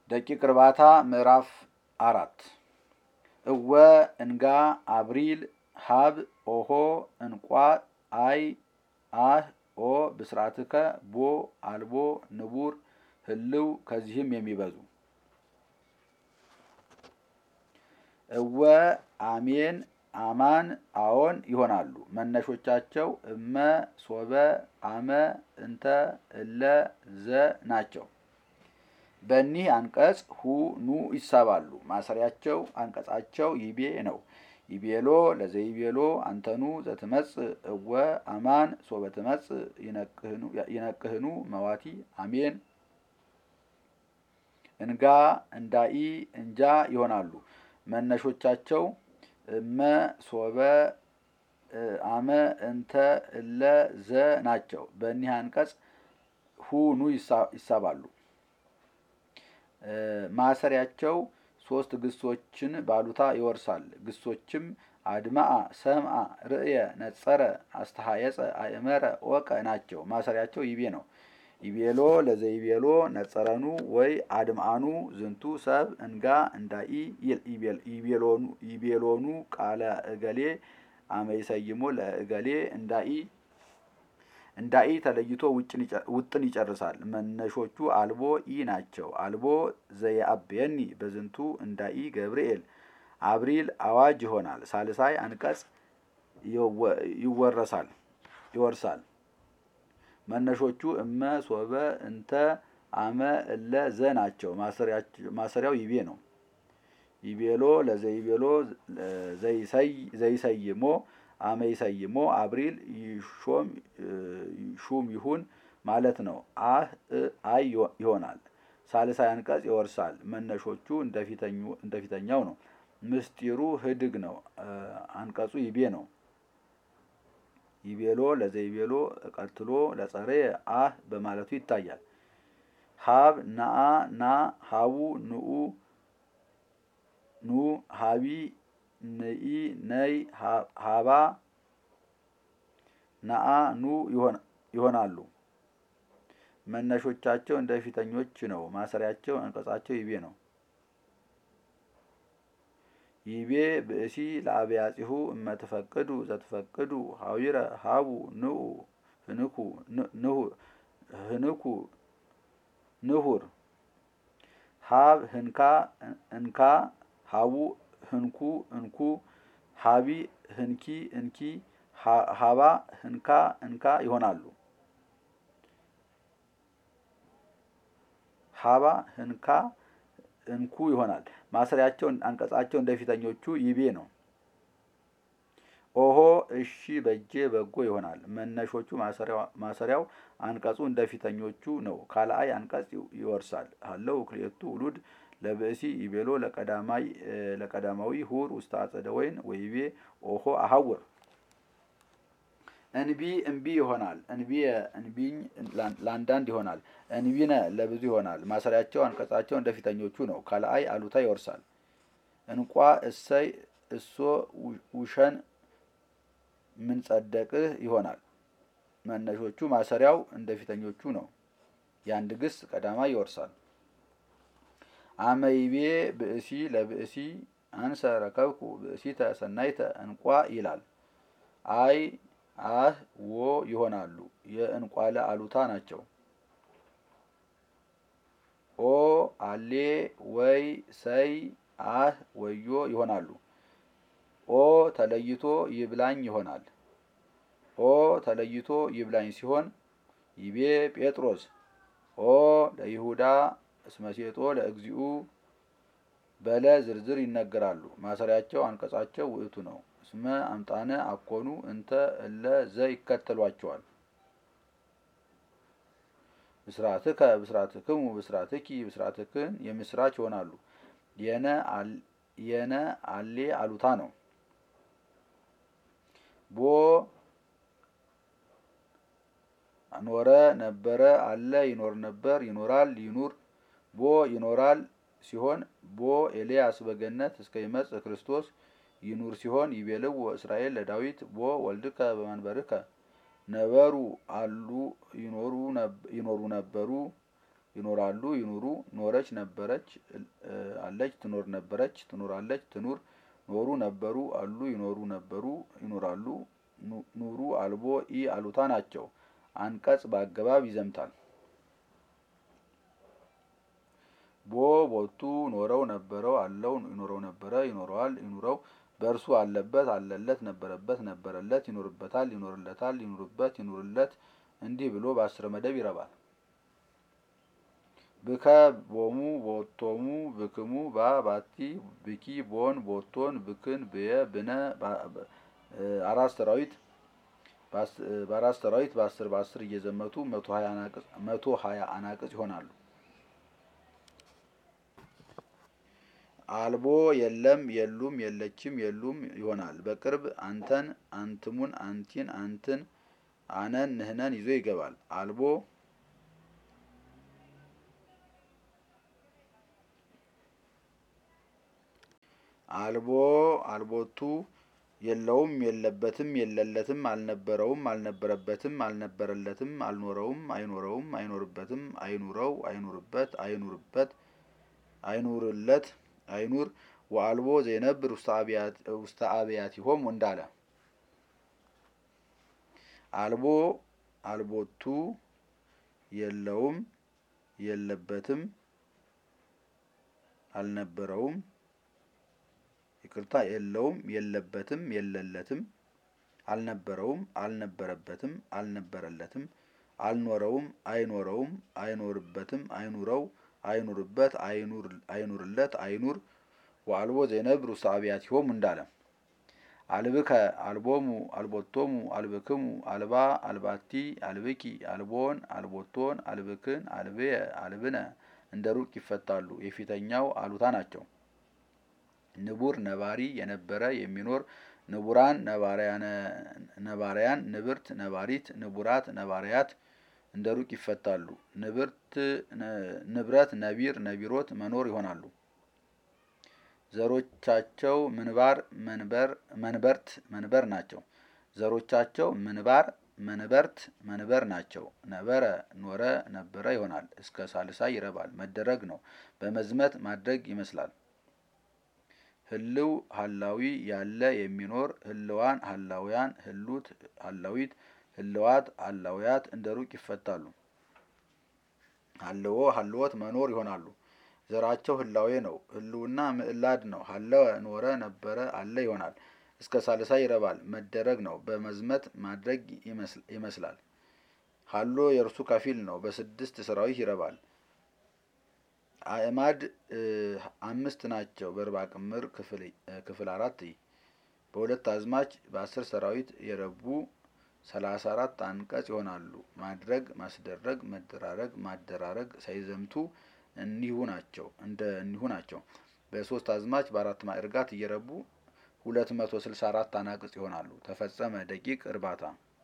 ደቂቅ እርባታ ምዕራፍ አራት እወ እንጋ አብሪል ሀብ ኦሆ እንቋ አይ አህ ኦ ብስራትከ ቦ አልቦ ንቡር ህልው ከዚህም የሚበዙ እወ አሜን አማን አዎን ይሆናሉ። መነሾቻቸው እመ ሶበ አመ እንተ እለ ዘ ናቸው። በኒህ አንቀጽ ሁ ኑ ይሳባሉ። ማሰሪያቸው አንቀጻቸው ይቤ ነው። ይቤሎ ለዘይቤሎ አንተኑ ዘትመጽእ እወ አማን ሶበ ትመጽእ ይነቅህኑ መዋቲ አሜን እንጋ እንዳኢ እንጃ ይሆናሉ። መነሾቻቸው እመ ሶበ አመ እንተ እለ ዘ ናቸው። በእኒህ አንቀጽ ሁ ኑ ይሳባሉ። ማሰሪያቸው ሶስት ግሶችን ባሉታ ይወርሳል። ግሶችም አድማአ፣ ሰምአ፣ ርእየ፣ ነጸረ፣ አስተሃየጸ፣ አእመረ፣ ወቀ ናቸው። ማሰሪያቸው ይቤ ነው። ይቤሎ ለዘይቤሎ ነጸረኑ ወይ አድምአኑ ዝንቱ ሰብ እንጋ እንዳኢ ይቤሎኑ ቃለ እገሌ አመይሰይሞ ለእገሌ እንዳኢ እንዳኢ ተለይቶ ውጥን ይጨርሳል። መነሾቹ አልቦ ኢ ናቸው። አልቦ ዘየአብየኒ በዝንቱ እንዳኢ ገብርኤል አብሪል አዋጅ ይሆናል። ሳልሳይ አንቀጽ ይወረሳል ይወርሳል። መነሾቹ እመ ሶበ እንተ አመ እለ ዘ ናቸው። ማሰሪያው ይቤ ነው። ይቤሎ ለዘይቤሎ ዘይሰይሞ አመ ይሰይሞ አብሪል ሹም ይሁን ማለት ነው። አህ አይ ይሆናል። ሳልሳይ አንቀጽ ይወርሳል። መነሾቹ እንደፊተኛው ነው። ምስጢሩ ህድግ ነው። አንቀጹ ይቤ ነው። ይቤሎ ለዘይቤሎ ቀትሎ ለጸሬ አህ በማለቱ ይታያል። ሀብ ናአ ና ሀቡ ንኡ ኑ ሀቢ ንኢ ነይ ሀባ ናአ ኑ ይሆናሉ። መነሾቻቸው እንደ ፊተኞች ነው። ማሰሪያቸው አንቀጻቸው ይቤ ነው። ይቤ ብእሲ ለአብያጺሁ እመትፈቅዱ ዘትፈቅዱ ሀዊረ ሀቡ ንኡ ህንኩ ህንኩ ንሁር ሀብ ህንካ እንካ ሀቡ ህንኩ እንኩ ሀቢ ህንኪ እንኪ ሀባ ህንካ እንካ ይሆናሉ። ሀባ ህንካ እንኩ ይሆናል። ማሰሪያቸው አንቀጻቸው እንደፊተኞቹ ይቤ ነው። ኦሆ እሺ በጄ በጎ ይሆናል። መነሾቹ ማሰሪያው አንቀጹ እንደፊተኞቹ ነው። ካልአይ አንቀጽ ይወርሳል። አለው ክልኤቱ ውሉድ ለብእሲ ይቤሎ ለቀዳማዊ ሁር ውስተ አጸደ ወይን ወይቤ ኦሆ አሐውር እንቢ እምቢ ይሆናል። እንቢ እንቢኝ ለአንዳንድ ይሆናል። እንቢነ ለብዙ ይሆናል። ማሰሪያቸው አንቀጻቸው እንደፊተኞቹ ነው። ካልአይ አሉታ ይወርሳል። እንቋ እሰይ እሶ ውሸን ምን ጸደቅህ ይሆናል። መነሾቹ ማሰሪያው እንደፊተኞቹ ነው። የአንድ ግስ ቀዳማ ይወርሳል። አመይቤ ብእሲ ለብእሲ አንሰ ረከብኩ ብእሲተ ሰናይተ እንቋ ይላል። አይ አህ wo ይሆናሉ። የእንቋለ አሉታ ናቸው። ኦ አሌ ወይ ሰይ አህ ወዮ ይሆናሉ። ኦ ተለይቶ ይብላኝ ይሆናል። ኦ ተለይቶ ይብላኝ ሲሆን ይቤ ጴጥሮስ ኦ ለይሁዳ እስመሴጦ ለእግዚኡ በለ ዝርዝር ይነገራሉ። ማሰሪያቸው አንቀጻቸው ውእቱ ነው። እስመ አምጣነ አኮኑ እንተ እለ ዘ ይከተሏቸዋል። ብስራትከ ብስራትክሙ ብስራትኪ ብስራትክን የምስራች ይሆናሉ። የነ አሌ አሉታ ነው። ቦ ኖረ ነበረ አለ ይኖር ነበር ይኖራል ይኑር ቦ ይኖራል ሲሆን ቦ ኤልያስ በገነት እስከ ይመጽእ ክርስቶስ ይኑር ሲሆን ይቤልዎ እስራኤል ለዳዊት ቦ ወልድከ በመንበርከ ነበሩ አሉ ይኖሩ ነበሩ ይኖራሉ ይኑሩ ኖረች ነበረች አለች ትኖር ነበረች ትኖራለች ትኑር ኖሩ ነበሩ አሉ ይኖሩ ነበሩ ይኖራሉ ኑሩ አልቦ ኢ አሉታ ናቸው። አንቀጽ በአገባብ ይዘምታል። ቦ ቦቱ ኖረው ነበረው አለው ይኖረው ነበረ ይኖረዋል ይኑረው በእርሱ አለበት አለለት ነበረበት ነበረለት ይኖርበታል ይኖርለታል ይኑርበት ይኑርለት እንዲህ ብሎ በአስር መደብ ይረባል። ብከ ቦሙ ቦቶሙ ብክሙ ባ ባቲ ብኪ ቦን ቦቶን ብክን ብየ ብነ አራት ሰራዊት በአራት ሰራዊት በአስር በአስር እየዘመቱ መቶ ሀያ አናቅጽ ይሆናሉ። አልቦ የለም የሉም የለችም የሉም ይሆናል። በቅርብ አንተን አንትሙን አንቲን አንትን አነን ንህነን ይዞ ይገባል። አልቦ አልቦ አልቦቱ የለውም የለበትም የለለትም አልነበረውም አልነበረበትም አልነበረለትም አልኖረውም አይኖረውም አይኖርበትም አይኑረው አይኑርበት አይኑርበት አይኑርለት አይኑር ወአልቦ ዘይነብር ውስተ አብያቲሆሙ እንዳለ አልቦ አልቦቱ የለውም የለበትም አልነበረውም ይቅርታ የለውም የለበትም የለለትም አልነበረውም አልነበረበትም አልነበረለትም አልኖረውም አይኖረውም አይኖርበትም አይኑረው አይኑርበት አይኑርለት አይኑር ወአልቦ ዘይነብር ውስተ አብያቲሆሙ እንዳለ አልብከ አልቦሙ አልቦቶሙ አልብክሙ አልባ አልባቲ አልብኪ አልቦን አልቦቶን አልብክን አልብየ አልብነ እንደ ሩቅ ይፈታሉ። የፊተኛው አሉታ ናቸው። ንቡር ነባሪ የነበረ የሚኖር ንቡራን ነባሪያን ንብርት ነባሪት ንቡራት ነባሪያት እንደ ሩቅ ይፈታሉ። ንብርት ንብረት ነቢር ነቢሮት መኖር ይሆናሉ። ዘሮቻቸው ምንባር መንበር መንበርት መንበር ናቸው። ዘሮቻቸው ምንባር መንበርት መንበር ናቸው። ነበረ ኖረ ነበረ ይሆናል። እስከ ሳልሳ ይረባል። መደረግ ነው። በመዝመት ማድረግ ይመስላል። ህልው ሀላዊ ያለ የሚኖር ህልዋን ሀላውያን ህሉት ሀላዊት ህልዋት ሀላውያት እንደ ሩቅ ይፈታሉ። ሀልዎ ሀልወት መኖር ይሆናሉ። ዘራቸው ህላዌ ነው። ህልውና ምዕላድ ነው። ሀለወ ኖረ ነበረ አለ ይሆናል። እስከ ሳልሳ ይረባል። መደረግ ነው። በመዝመት ማድረግ ይመስላል። ሀሎ የእርሱ ከፊል ነው። በስድስት ሰራዊት ይረባል። አእማድ አምስት ናቸው። በርባ ቅምር ክፍል አራት በሁለት አዝማች በአስር ሰራዊት የረቡ ሰላሳ አራት አንቀጽ ይሆናሉ። ማድረግ፣ ማስደረግ፣ መደራረግ፣ ማደራረግ ሳይዘምቱ እኒሁ ናቸው እንደ እኒሁ ናቸው። በሶስት አዝማች በአራት ማዕርጋት እየረቡ ሁለት መቶ ስልሳ አራት አናቅጽ ይሆናሉ። ተፈጸመ ደቂቅ እርባታ